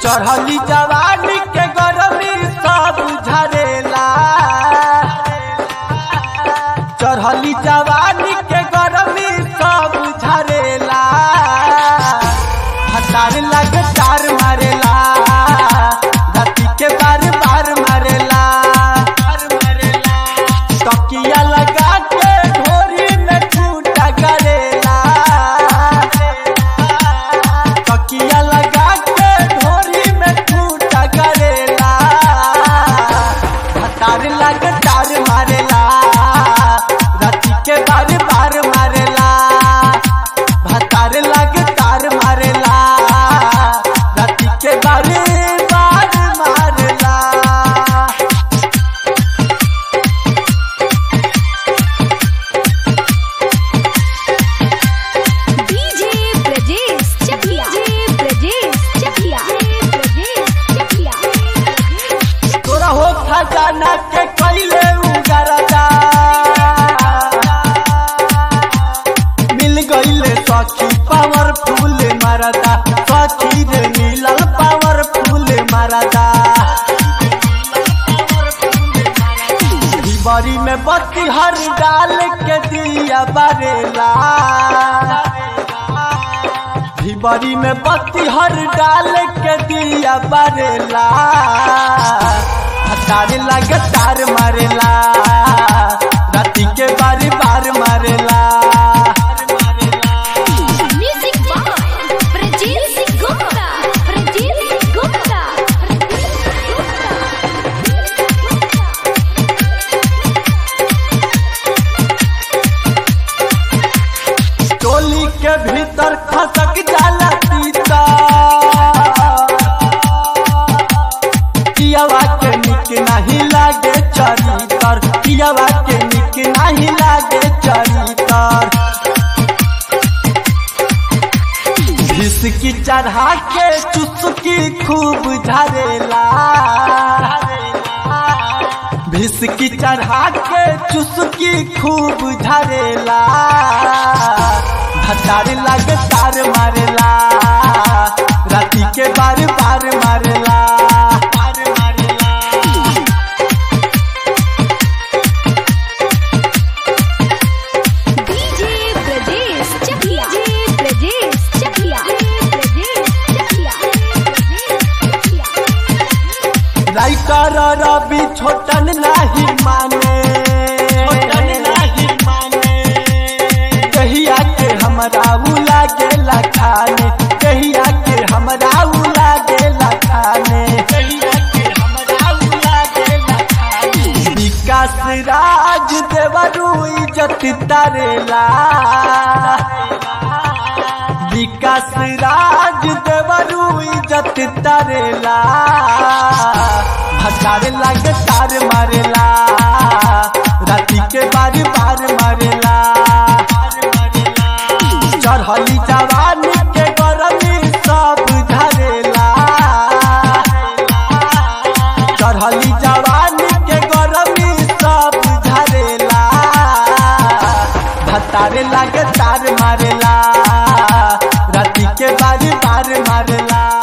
चढ़ली जवानी के गरमी सब झरेला चढ़ली जवानी के गरमी सब झरेला हतार लगे तार मारेला धरती के बार बार मारेला तकिया लगा के ढोरी में छूटा करेला तकिया लगा के ढोरी में छूटा करेला हतार लग तार मारेला राती के बार बार मारेला भतार लग तार मारेला राती के बार बार मारेला डीजे ब्रजेश चकिया डीजे ब्रजेश चकिया ब्रजेश चकिया तोरा हो खजाना के कैले उगरदा मिल गईले सखी पावरफुल मरदा सखी रे मिलल पावरफुल मरदा बरी में बत्ती हर डाल के दिया बरेला भिबरी में बत्ती हर डाल के दिया बरेला हतार लगे तार मारेला राती के बारी बार मारेला म्यूजिक बाय ब्रजेश गुप्ता ब्रजेश गुप्ता टोली के भीतर खसक जाला तीता पियावा के निक नहीं लागे चरितर पियावा के निक नहीं लागे चरितर घिसकी चढ़ा के चुस्की खूब झरेला भिसकी चढ़ा के चुस्की खूब झरेला भतार लगे तार मारेला राती के बार बार मारेला बार मारेला DJ Brajesh Chakiya DJ Brajesh Chakiya Brajesh Chakiya writer Ravi Chhotan नहीं माने छोटन नहीं माने कहिया के हमरा उला गेला खाने कहिया के हमरा उला गेला खाने कहिया के हमरा उला गेला खाने विकास राज देवरू इज्जत तारेला विकास राज देवरू इज्जत तारेला भटार लगे तार मारेला राती के बार बार मारेला चढ़ली जवानी के गरमी सब झरेला चढ़ली जवानी के गरमी सब झरेला भतारे लगे तार मारेला राती के बार बार मारेला